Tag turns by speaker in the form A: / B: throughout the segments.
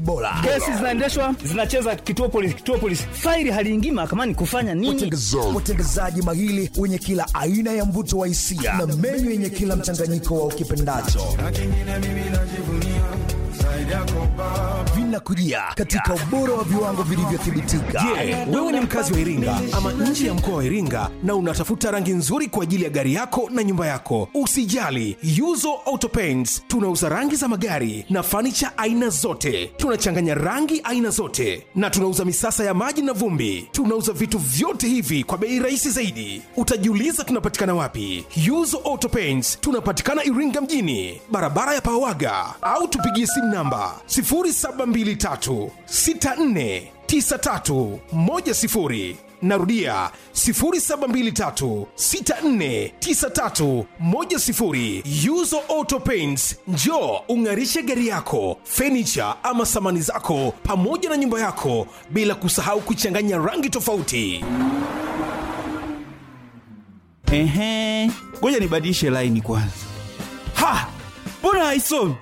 A: bora
B: kesi zinaendeshwa zinacheza kituo polisi kituo polisi faili haliingii mahakamani kufanya nini
A: watengezaji mahili wenye kila aina ya mvuto wa hisia na menyu yenye kila mchanganyiko wa ukipendacho vinakujia katika ubora wa viwango vilivyothibitika
C: Je, wewe ni mkazi wa Iringa ama nje ya mkoa wa Iringa na unatafuta rangi nzuri kwa ajili ya gari yako na nyumba yako? Usijali, Yuzo Auto Paints tunauza rangi za magari na fanicha aina zote. Tunachanganya rangi aina zote na tunauza misasa ya maji na vumbi. Tunauza vitu vyote hivi kwa bei rahisi zaidi. Utajiuliza tunapatikana wapi? Yuzo Auto Paints tunapatikana Iringa mjini, barabara ya Pawaga, au tupigie simu namba 0723 64 9310 narudia 0723649310 yuzo auto paints njo ung'arishe gari yako fenicha ama samani zako pamoja na nyumba yako bila kusahau kuchanganya rangi tofauti
D: Ehe, ngoja nibadilishe laini kwanza. Ha, mbona haisomi?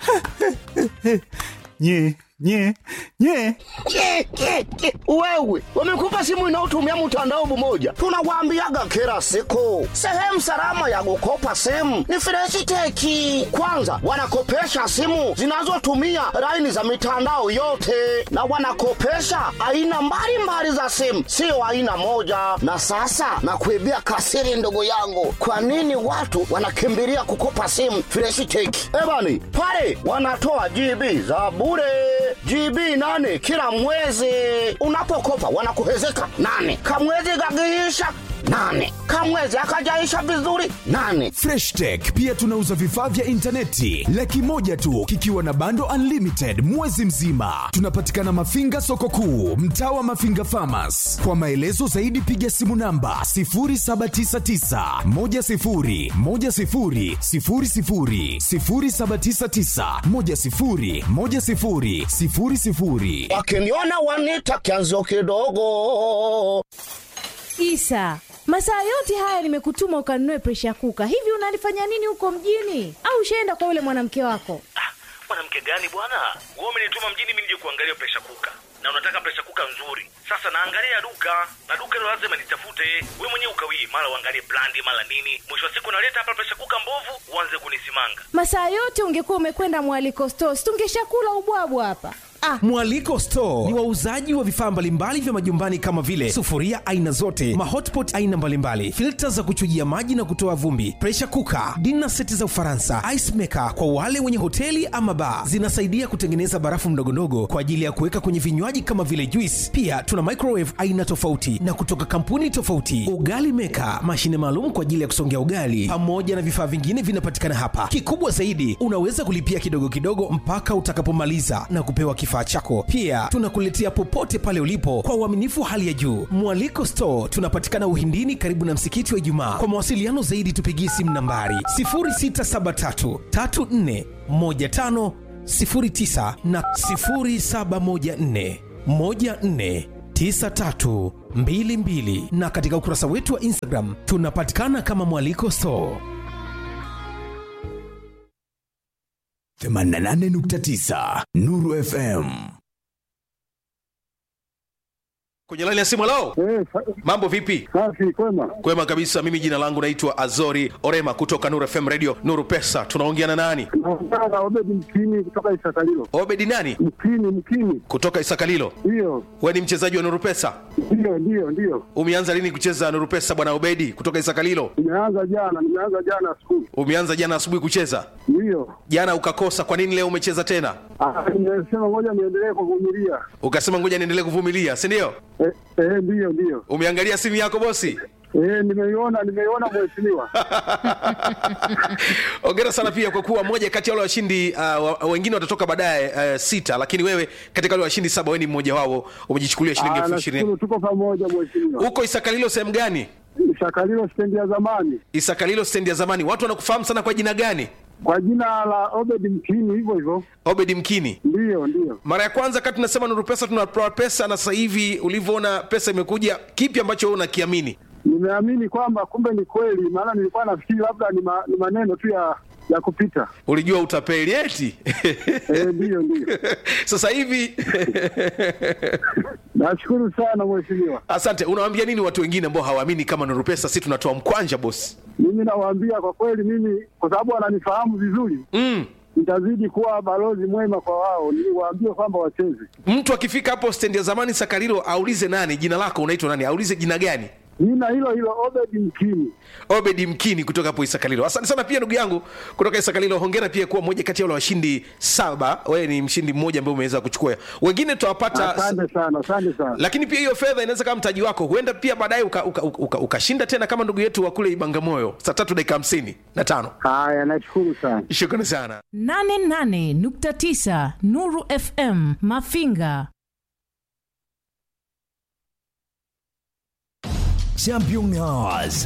D: nye nye nye
E: Ke, ke, ke. wewe wamekupa simu inayotumia mtandao mmoja tunawaambiaga kila siku sehemu salama ya kukopa simu ni freshiteki kwanza wanakopesha simu zinazotumia laini za mitandao yote na wanakopesha aina mbalimbali za simu sio aina moja na sasa nakuibia kasiri ndugu yangu kwa nini watu wanakimbilia kukopa simu freshiteki ebani pale wanatoa gb za bure GB nane kila mwezi. Unapokopa wanakuhezeka nane, kamwezi kakiisha nane, kamwezi akajaisha vizuri nane.
F: freshtech pia tunauza vifaa vya intaneti laki moja tu kikiwa na bando unlimited mwezi mzima tunapatikana mafinga soko kuu mtaa wa mafinga famas kwa maelezo zaidi piga simu namba 799
E: Wakiniona wanita kianzo kidogo.
G: Isa, masaa yote haya nimekutuma ukanunue presha kuka. Hivi unalifanya nini huko mjini? Au ushaenda kwa yule mwanamke wako?
H: mwanamke gani bwana wewe umenituma mjini mimi nije kuangalia presha kuka na unataka presha kuka nzuri sasa naangalia duka na duka hilo lazima nitafute wewe mwenyewe ukawii mara uangalie brandi mara nini mwisho wa siku naleta hapa presha kuka mbovu uanze kunisimanga
G: Masaa yote ungekuwa umekwenda mwaliko stores, tungeshakula ubwabwa hapa. Ah,
C: mwaliko store ni wauzaji wa vifaa mbalimbali vya majumbani kama vile sufuria aina zote mahotpot aina mbalimbali filta za kuchujia maji na kutoa vumbi presha kuka dina seti za ufaransa ice maker kwa wale wenye hoteli ama baa zinasaidia kutengeneza barafu mdogondogo kwa ajili ya kuweka kwenye vinywaji kama vile juice pia tuna microwave aina tofauti na kutoka kampuni tofauti ugali meka mashine maalum kwa ajili ya kusongea ugali pamoja na vifaa vingine vinapatikana hapa kikubwa zaidi unaweza kulipia kidogo kidogo mpaka utakapomaliza na kupewa kifaa chako pia tunakuletea popote pale ulipo kwa uaminifu wa hali ya juu mwaliko store tunapatikana uhindini karibu na msikiti wa ijumaa kwa mawasiliano zaidi tupigie simu nambari 0673 34 15 09 na 0714 14 9322 na katika ukurasa wetu wa instagram tunapatikana kama mwaliko store
F: 88.9 Nuru FM
C: kwenye laini ya simu lao mambo vipi
I: Safi, kwema.
C: kwema kabisa mimi jina langu naitwa azori orema kutoka nuru fm radio nuru pesa tunaongea na nani
I: Naongea na Obedi Mkini kutoka Isakalilo.
C: obedi nani
I: Mkini, Mkini,
C: kutoka isakalilo
I: ndiyo,
C: we ni mchezaji wa nuru pesa
I: ndiyo, ndiyo, ndiyo.
C: umeanza lini kucheza nuru pesa bwana obedi kutoka isakalilo
I: Nimeanza jana, nimeanza jana siku,
C: umeanza jana asubuhi kucheza
I: ndiyo.
C: jana ukakosa kwa nini leo umecheza tena
I: Ah, Nimesema ngoja niendelee kuvumilia.
C: ukasema ngoja niendelee kuvumilia si ndio
I: Eh, eh, ndiyo, ndiyo.
C: umeangalia simu yako bosi
I: Eh, nimeiona, nimeiona mheshimiwa.
C: ongera sana pia kwa kuwa moja kati ya wale washindi uh, wa- wengine watatoka baadaye uh, sita lakini wewe katika wale washindi saba wewe ni mmoja wao umejichukulia shilingi
I: Ah,
C: elfu ishirini
I: nashukuru tuko pamoja mheshimiwa.
C: huko isakalilo sehemu gani
I: Isakalilo stendi ya zamani
C: isakalilo stendi ya zamani watu wanakufahamu sana kwa jina gani
I: kwa jina la Obedi Mkini, hivyo hivyo.
C: obedi mkini
I: Ndiyo, ndiyo.
C: mara ya kwanza kati tunasema nuru pesa tunatoa pesa na sasa hivi ulivyoona pesa imekuja kipi ambacho wewe unakiamini
I: Nimeamini kwamba kumbe ni kweli, maana nilikuwa nafikiri labda ni, ma, ni maneno tu ya ya kupita.
C: ulijua utapeli eti
I: Eh, Ndiyo, ndiyo.
C: sasa hivi
I: Nashukuru sana mheshimiwa.
C: asante unawaambia nini watu wengine ambao hawaamini kama nuru pesa si tunatoa mkwanja bosi
I: Mimi nawaambia kwa kweli, mimi kwa sababu wananifahamu vizuri
C: mm.
I: nitazidi kuwa balozi mwema kwa wao, niwaambie kwamba wacheze.
C: mtu akifika hapo stendi ya zamani sakarilo aulize nani jina lako unaitwa nani aulize jina gani
I: Jina hilo hilo Obedi Mkini.
C: obedi mkini kutoka hapo isakalilo asante sana pia ndugu yangu kutoka isakalilo hongera pia kuwa mmoja kati ya wale washindi saba wewe ni mshindi mmoja ambaye umeweza kuchukua wengine tutawapata
I: Asante sana, asante sana.
C: lakini pia hiyo fedha inaweza kama mtaji wako huenda pia baadaye ukashinda uka, uka, uka, ukashinda tena kama ndugu yetu wa kule ibangamoyo saa tatu dakika hamsini na tano
I: Haya, nashukuru sana.
C: shukrani sana
J: 88.9 Nuru FM Mafinga.
A: Champion Hours.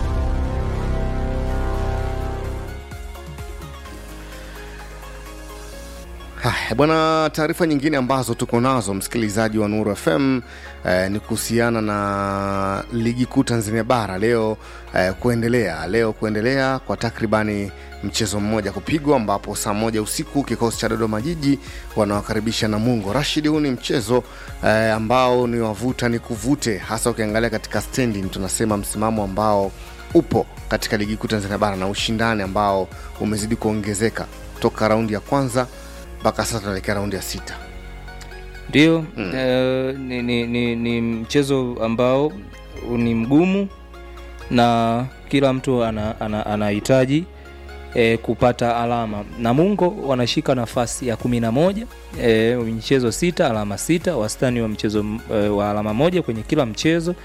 K: Haya bwana, taarifa nyingine ambazo tuko nazo msikilizaji wa Nuru FM eh, ni kuhusiana na ligi kuu Tanzania bara leo eh, kuendelea leo kuendelea kwa takribani mchezo mmoja kupigwa, ambapo saa moja usiku kikosi cha Dodoma Jiji wanawakaribisha Namungo. Rashid, huu ni mchezo eh, ambao ni wavuta ni kuvute, hasa ukiangalia katika standing, tunasema msimamo ambao upo katika ligi kuu Tanzania bara na ushindani ambao umezidi kuongezeka toka raundi ya kwanza mpaka sasa tunaelekea raundi ya sita.
L: ndio mm. eh, ni, ni, ni, ni mchezo ambao ni mgumu na kila mtu ana- ana- anahitaji ana eh, kupata alama namungo wanashika nafasi ya kumi na moja eh, michezo sita alama sita wastani wa mchezo eh, wa alama moja kwenye kila mchezo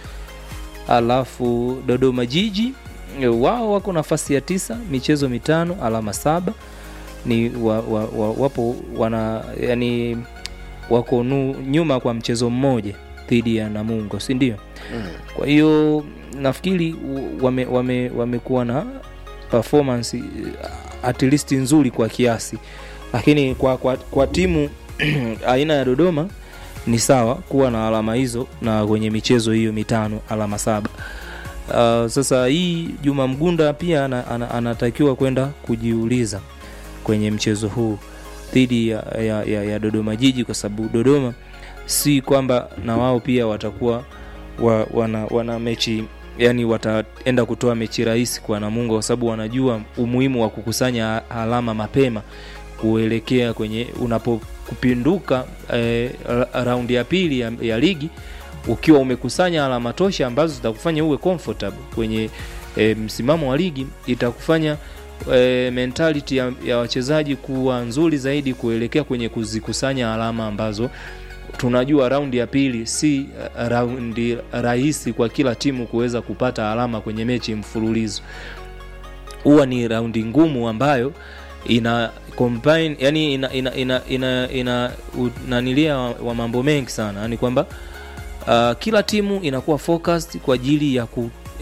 L: alafu dodoma jiji eh, wao wako nafasi ya tisa michezo mitano alama saba ni wa, wa, wa, wapo wana yani wako nu, nyuma kwa mchezo mmoja dhidi ya namungo si ndio
K: Mm.
L: kwa hiyo nafikiri u- wame, wame, wamekuwa na performance eh, at least nzuri kwa kiasi lakini kwa, kwa, kwa timu aina ya dodoma ni sawa kuwa na alama hizo na kwenye michezo hiyo mitano alama saba uh, sasa hii juma mgunda pia ana, ana, anatakiwa kwenda kujiuliza kwenye mchezo huu dhidi ya, ya, ya, ya dodoma jiji kwa sababu dodoma si kwamba na wao pia watakuwa wa, wana, wana mechi yani wataenda kutoa mechi rahisi kwa namungo kwa sababu wanajua umuhimu wa kukusanya alama mapema kuelekea kwenye unapokupinduka eh, ra- raundi ya pili ya, ya ligi ukiwa umekusanya alama tosha ambazo zitakufanya uwe comfortable kwenye e, msimamo wa ligi itakufanya e, mentality ya, ya wachezaji kuwa nzuri zaidi kuelekea kwenye kuzikusanya alama ambazo tunajua raundi ya pili si uh, raundi rahisi kwa kila timu kuweza kupata alama kwenye mechi mfululizo huwa ni raundi ngumu ambayo ina combine yani ina ina ina, ina, ina unanilia wa, wa mambo mengi sana yani kwamba uh, kila timu inakuwa focused kwa ajili ya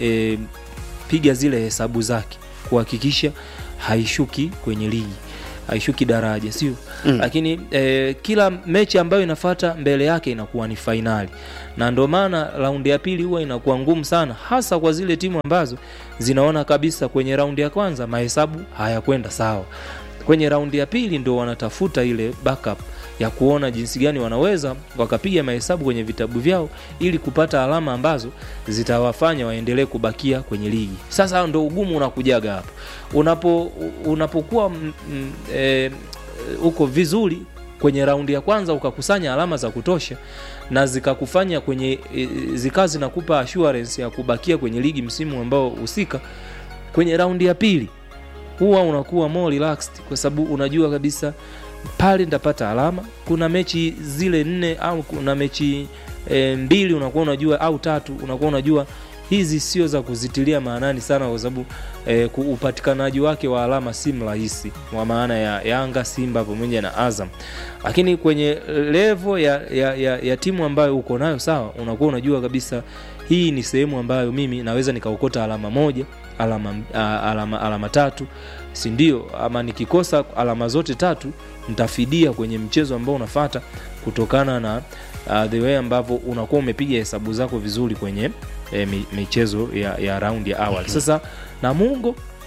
L: kupiga zile hesabu zake kuhakikisha haishuki kwenye ligi haishuki daraja sio mm. lakini eh, kila mechi ambayo inafata mbele yake inakuwa ni fainali na ndio maana raundi ya pili huwa inakuwa ngumu sana hasa kwa zile timu ambazo zinaona kabisa kwenye raundi ya kwanza mahesabu hayakwenda sawa kwenye raundi ya pili ndo wanatafuta ile backup ya kuona jinsi gani wanaweza wakapiga mahesabu kwenye vitabu vyao ili kupata alama ambazo zitawafanya waendelee kubakia kwenye ligi sasa ndo ugumu unakujaga hapo unapo unapokuwa mm, mm, eh, uko vizuri kwenye raundi ya kwanza ukakusanya alama za kutosha na zikakufanya kwenye e, zikawa zinakupa assurance ya kubakia kwenye ligi msimu ambao husika kwenye raundi ya pili huwa unakuwa more relaxed kwa sababu unajua kabisa pale nitapata alama kuna mechi zile nne au kuna mechi e, mbili unakuwa unajua au tatu unakuwa unajua hizi sio za kuzitilia maanani sana kwa sababu e, upatikanaji wake wa alama si mrahisi kwa maana ya yanga simba pamoja na azam lakini kwenye levo ya, ya, ya, ya timu ambayo uko nayo sawa unakuwa unajua kabisa hii ni sehemu ambayo mimi naweza nikaokota alama moja alama, a, alama, alama tatu si ndio ama nikikosa alama zote tatu nitafidia kwenye mchezo ambao unafata kutokana na uh, the way ambavyo unakuwa umepiga hesabu zako vizuri kwenye e, michezo ya, ya raundi ya awali sasa namungo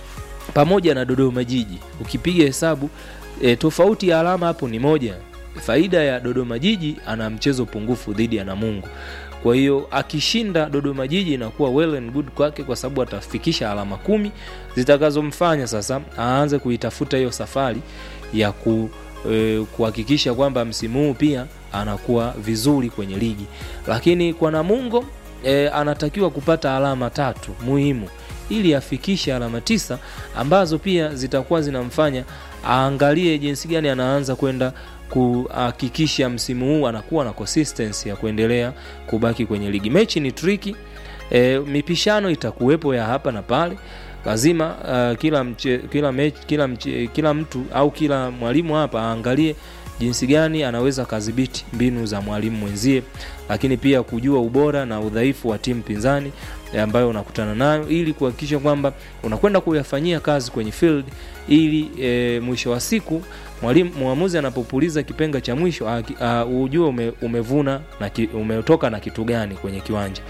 L: pamoja na dodoma jiji ukipiga hesabu e, tofauti ya alama hapo ni moja faida ya dodoma jiji ana mchezo pungufu dhidi ya namungo kwa hiyo akishinda dodoma jiji inakuwa well and good kwake kwa sababu atafikisha alama kumi zitakazomfanya sasa aanze kuitafuta hiyo safari ya ku e, kuhakikisha kwamba msimu huu pia anakuwa vizuri kwenye ligi lakini kwa namungo e, anatakiwa kupata alama tatu muhimu ili afikishe alama tisa ambazo pia zitakuwa zinamfanya aangalie jinsi gani anaanza kwenda kuhakikisha msimu huu anakuwa na consistency ya kuendelea kubaki kwenye ligi mechi ni triki e, mipishano itakuwepo ya hapa na pale lazima uh, kila, mche, kila, mechi, kila, mche, kila mtu au kila mwalimu hapa aangalie jinsi gani anaweza kadhibiti mbinu za mwalimu mwenzie lakini pia kujua ubora na udhaifu wa timu pinzani ambayo unakutana nayo ili kuhakikisha kwamba unakwenda kuyafanyia kazi kwenye field ili e, mwisho wa siku mwalimu mwamuzi anapopuliza kipenga cha mwisho uh, ujue ume, umevuna na ki, umetoka na kitu gani kwenye kiwanja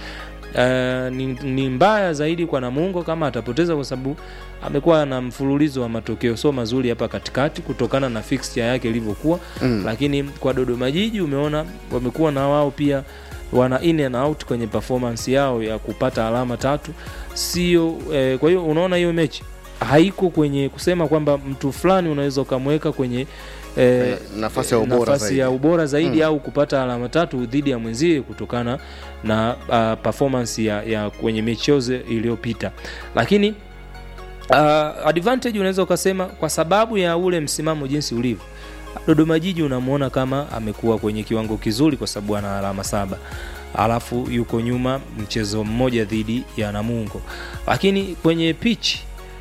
L: Uh, ni, ni mbaya zaidi kwa namungo kama atapoteza kwa sababu amekuwa na mfululizo wa matokeo sio mazuri hapa katikati kutokana na fixture yake ilivyokuwa mm. lakini kwa dodoma jiji umeona wamekuwa na wao pia wana in and out kwenye performance yao ya kupata alama tatu sio eh, kwa hiyo unaona hiyo mechi haiko kwenye kusema kwamba mtu fulani unaweza ukamweka kwenye eh,
K: nafasi ya ubora
L: nafasi
K: zaidi.
L: ya ubora zaidi
K: Mm.
L: au kupata alama tatu dhidi ya mwenzie kutokana na uh, performance ya, ya kwenye michezo iliyopita lakini uh, advantage unaweza ukasema kwa sababu ya ule msimamo jinsi ulivyo dodoma jiji unamwona kama amekuwa kwenye kiwango kizuri kwa sababu ana alama saba alafu yuko nyuma mchezo mmoja dhidi ya namungo lakini kwenye pitch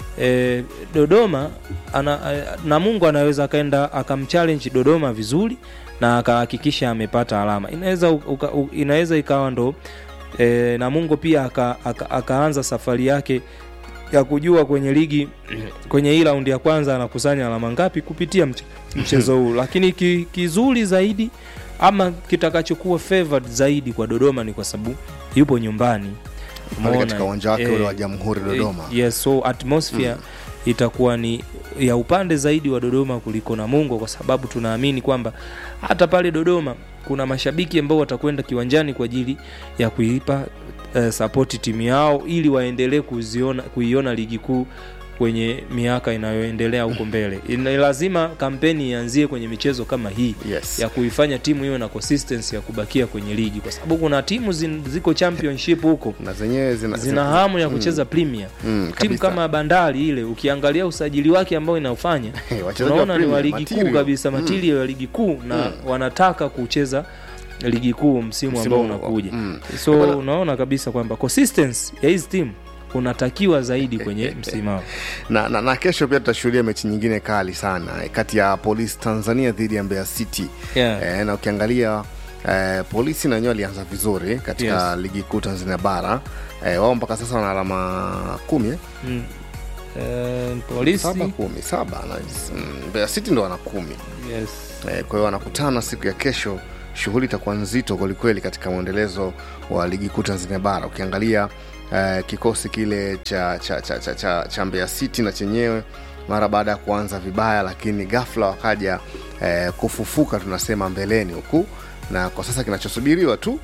L: e, dodoma ana, e, namungo anaweza akaenda akamchallenge dodoma vizuri na akahakikisha amepata alama inaweza uka, u, inaweza ikawa ndo e, namungo pia aka, aka, akaanza safari yake ya kujua kwenye ligi kwenye hii raundi ya kwanza anakusanya alama ngapi kupitia mche, mchezo huu lakini ki, kizuri zaidi ama kitakachokuwa favored zaidi kwa dodoma ni kwa sababu yupo nyumbani
K: Pale
L: Umeona,
K: katika uwanja wake
L: eh,
K: ule wa Jamhuri Dodoma.
L: eh, yes, so atmosphere mm. itakuwa ni ya upande zaidi wa dodoma kuliko namungo kwa sababu tunaamini kwamba hata pale dodoma kuna mashabiki ambao watakwenda kiwanjani kwa ajili ya kuipa uh, sapoti timu yao ili waendelee kuziona kuiona ligi kuu kwenye miaka inayoendelea huko mbele Ina- lazima kampeni ianzie kwenye michezo kama hii
K: yes.
L: ya kuifanya timu iwe na consistency ya kubakia kwenye ligi kwa sababu kuna timu zin, ziko championship huko
K: na zenyewe zina,
L: zina hamu ya kucheza
K: mm.
L: premier
K: Mm,
L: timu
K: kabisa.
L: kama bandari ile ukiangalia usajili wake ambao inaofanya
K: wachezaji wa
L: unaona ni wa
K: Premier,
L: ligi kuu
K: material.
L: kabisa
K: Mm.
L: material ya ligi kuu na
K: Mm.
L: wanataka kucheza ligi kuu msimu
K: Msimu
L: ambao
K: huu,
L: unakuja
K: mm.
L: so
K: Bwana-
L: unaona kabisa kwamba consistency ya hizi timu unatakiwa zaidi kwenye msimamo
K: na, na, na kesho pia tutashuhudia mechi nyingine kali sana eh, kati ya polisi tanzania dhidi ya mbeya city
L: Yeah.
K: eh, na ukiangalia eh, polisi na wenyewe walianza vizuri katika
L: Yes.
K: ligi kuu tanzania bara eh, wao mpaka sasa wana alama kumi eh?
L: mm. Eh, polisi
K: saba kumi saba na, mm, mbeya city ndo wana kumi
L: yes.
K: eh, kwa hiyo wanakutana siku ya kesho shughuli itakuwa nzito kwelikweli katika mwendelezo wa ligi kuu tanzania bara ukiangalia eh, kikosi kile cha, cha, cha, cha, cha, cha mbeya city na chenyewe mara baada ya kuanza vibaya lakini ghafla wakaja eh, kufufuka tunasema mbeleni huku na kwa sasa kinachosubiriwa tu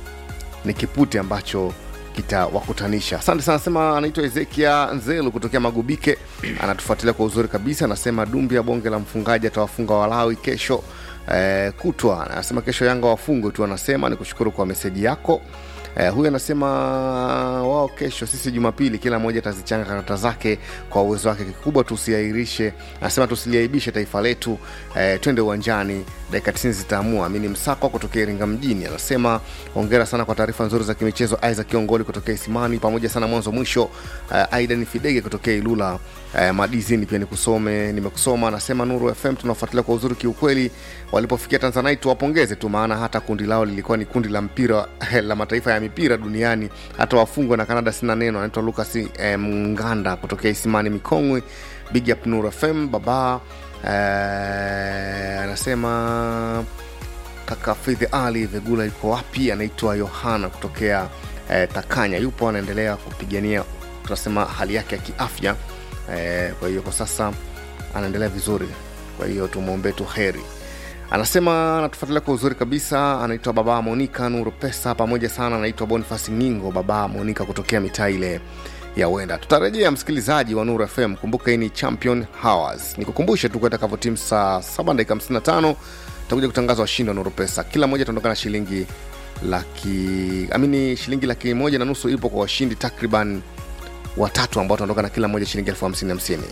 K: ni kipute ambacho kitawakutanisha asante sana anasema anaitwa ezekia nzelu kutokea magubike anatufuatilia kwa uzuri kabisa anasema dumbi ya bonge la mfungaji atawafunga walawi kesho eh, kutwa anasema kesho yanga wafungwe tu anasema ni kushukuru kwa meseji yako Eh, huyu anasema wao kesho sisi jumapili kila mmoja atazichanga karata zake kwa uwezo wake kikubwa tusiairishe anasema tusiliaibishe taifa letu eh, twende uwanjani dakika 90 zitaamua mi ni msako kutokea iringa mjini anasema hongera sana kwa taarifa nzuri za kimichezo isaac kiongoli kutokea isimani pamoja sana mwanzo mwisho eh, aidan fidege kutokea ilula eh, madizini pia nikusome nimekusoma anasema nuru fm tunafuatilia kwa uzuri kiukweli walipofikia tanzanite tuwapongeze tu maana hata kundi lao lilikuwa ni kundi la mpira la mataifa ya mipira duniani hata wafungwa na kanada sina neno anaitwa lukas eh, mnganda kutokea isimani mikongwe big up nuru fm baba eh, anasema kaka fidhi ali vegula yuko wapi anaitwa yohana kutokea eh, takanya yupo anaendelea kupigania tunasema hali yake ya kiafya eh, kwa hiyo kwa sasa anaendelea vizuri kwa hiyo tumwombee tu heri anasema anatufuatilia kwa uzuri kabisa anaitwa baba monika nuru pesa pamoja sana anaitwa bonifas ngingo baba monika kutokea mitaa ile ya wenda tutarejea msikilizaji wa nuru fm kumbuka hii ni champion hours nikukumbushe tu kuetakavo timu saa 7 dakika 55 takuja kutangaza washindi wa nuru pesa kila mmoja ataondoka na shilingi laki amini shilingi laki moja na nusu ipo kwa washindi takriban watatu ambao wataondoka na kila mmoja shilingi elfu hamsini hamsini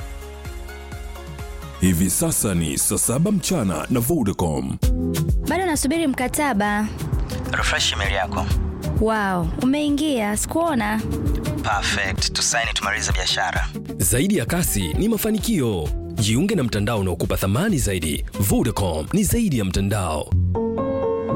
M: Hivi sasa ni saa saba mchana na Vodacom.
N: bado nasubiri mkataba
O: refresh email yako
N: wow umeingia sikuona
O: perfect tusaini tumalize biashara
P: Zaidi ya kasi ni mafanikio. Jiunge na mtandao unaokupa thamani zaidi. Vodacom ni zaidi ya mtandao.